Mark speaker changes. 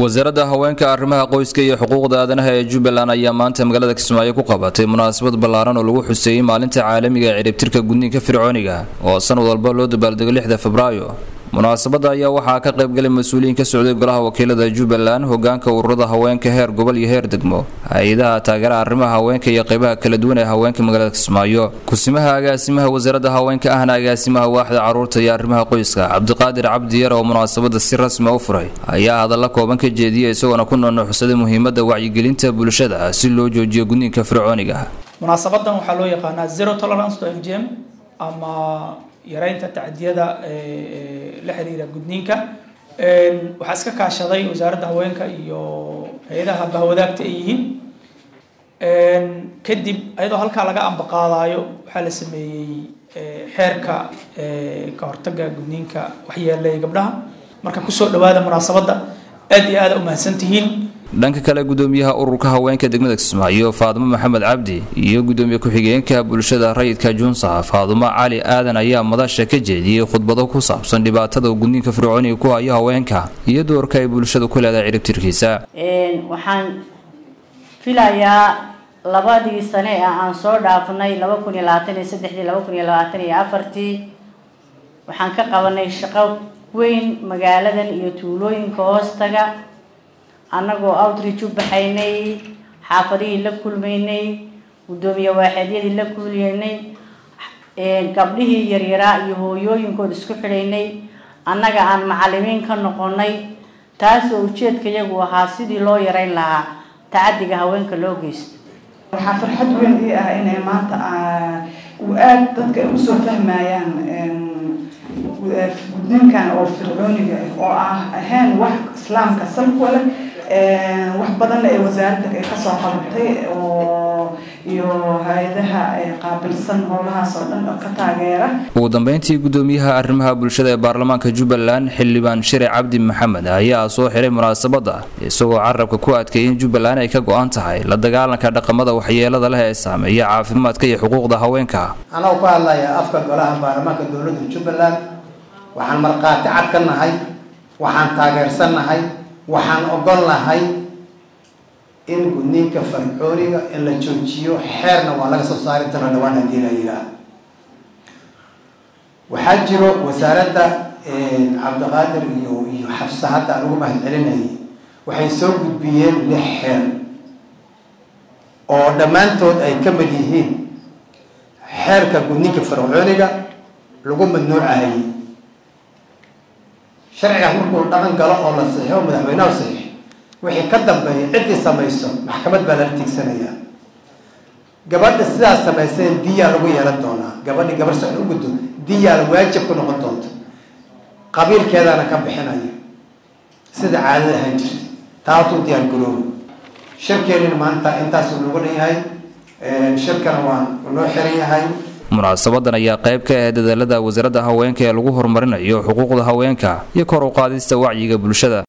Speaker 1: wasaaradda haweenka arrimaha qoyska iyo xuquuqda aadanaha ee jubbaland ayaa maanta magaalada kismaayo ku qabatay munaasabad ballaaran oo lagu xuseeyey maalinta caalamiga ee ciribtirka gudniinka fircooniga oo sanad walba loo dabaaldego lixda febraayo munaasabadda ayaa waxaa ka qaybgalay mas-uuliyiin ka socday golaha wakiilada jubbaland hogaanka ururada haweenka heer gobol iyo heer degmo hay-adaha taageera arrimaha haweenka iyo qeybaha kala duwan ee haweenka magaalada kismaayo kusimaha agaasimaha wasaaradda haweenka ahna agaasimaha waaxda caruurta iyo arrimaha qoyska cabdiqaadir cabdi yar oo munaasabadda si rasmi u furay ayaa hadalla kooban ka jeediyay isagoona ku noonuxsaday muhiimadda wacyigelinta bulshada si loo joojiyo gudniinka fircooniga
Speaker 2: munaasabadan waxaa loo yaqaanaa zero tolerance to fgm ama yareynta tacdiyada la xiriira gudniinka waxaa iska kaashaday wasaaradda haweenka iyo hay-adaha bahwadaagta ay yihiin kadib ayadoo halkaa laga ambaqaadayo waxaa la sameeyey xeerka ka hortaga gudniinka waxyeelaya gabdhaha marka kusoo dhawaada munaasabadda aad iyo aada umahadsan tihiin
Speaker 1: dhanka kale gudoomiyaha ururka haweenka degmada kismaayo faadumo maxamed cabdi iyo gudoomiye ku-xigeenka bulshada rayidka junsa faadumo cali aadan ayaa madasha ka jeediyey khudbado ku saabsan dhibaatada uu gudniinka fircooniga ku hayo haweenka iyo doorka ay bulshada ku leedahay ciribtirkiisa
Speaker 3: waxaan filayaa labadii sane ee aan soo dhaafnay laba kun iyo labaatan iyo saddexdii laba kun iyo labaatan iyo afartii waxaan ka qabanay shaqo weyn magaaladan iyo tuulooyinka hoostaga annagoo outreach u baxaynay xaafadihii la kulmaynay guddoomiye waaxeedyadii la kulmaynay gabdhihii yaryaraa iyo hooyooyinkood isku xidhaynay annaga aan macalimiin ka noqonay taasoo ujeedka iyagu ahaa sidii loo yareyn lahaa tacadiga haweenka loo geysto
Speaker 4: waxaa farxad weyn ii ah inay maanta uu aada dadka ay usoo fahmayaan gudniinkan oo fircooniga oo ah ahayn wax islaamka salku leh wax badanna ee wasaaradda ay kasoo qabatay oo iyo hay-adaha qaabilsan howlahaas oo dhan oo ka taageera
Speaker 1: ugu dambeyntii gudoomiyaha arrimaha bulshada ee baarlamaanka jubbaland xildhibaan shire cabdi maxamed ayaa soo xiray munaasabadda isagoo carabka ku adkeeyay in jubbaland ay ka go-an tahay la dagaalanka dhaqamada waxyeelada leh ee saameeya caafimaadka iyo xuquuqda haweenka
Speaker 5: anagoo ku hadlaya afka golaha baarlamaanka dowladda jubbaland waxaan markhaati cad ka nahay waxaan taageersannahay waxaan ogol nahay in gudniinka farcooniga in la joojiyo xeerna waa laga soo saari doona dhawaan haddii la yidhaah waxaa jiro wasaaradda cabdiqaadir iyo iyo xafsa hadda aan ugu mahad celinayay waxay soo gudbiyeen lix xeer oo dhammaantood ay ka mid yihiin xeerka gudniinka farcooniga lagu madnuucahayay sharcigaas markuu dhaqan galo oo la saxiixo madaxweyneha saxiix wixii ka dambeeya ciddii samayso maxkamad baa lala tiigsanayaa gabadha sidaas samayseen diyaa lagu yeelan doonaa gabadhi gabar socon u guddo diyaa waajib ku noqon doonta qabiilkeedaana ka bixinaya sida caadada ahaan jirta taatuu diyaar garoobo shirkeenina maanta intaasuu noogu dhan yahay shirkana waa noo xiran yahay
Speaker 1: munaasabadan ayaa qayb ka ah dadaalada wasaaradda haweenka ee lagu horumarinayo xuquuqda haweenka iyo kor u qaadista wacyiga bulshada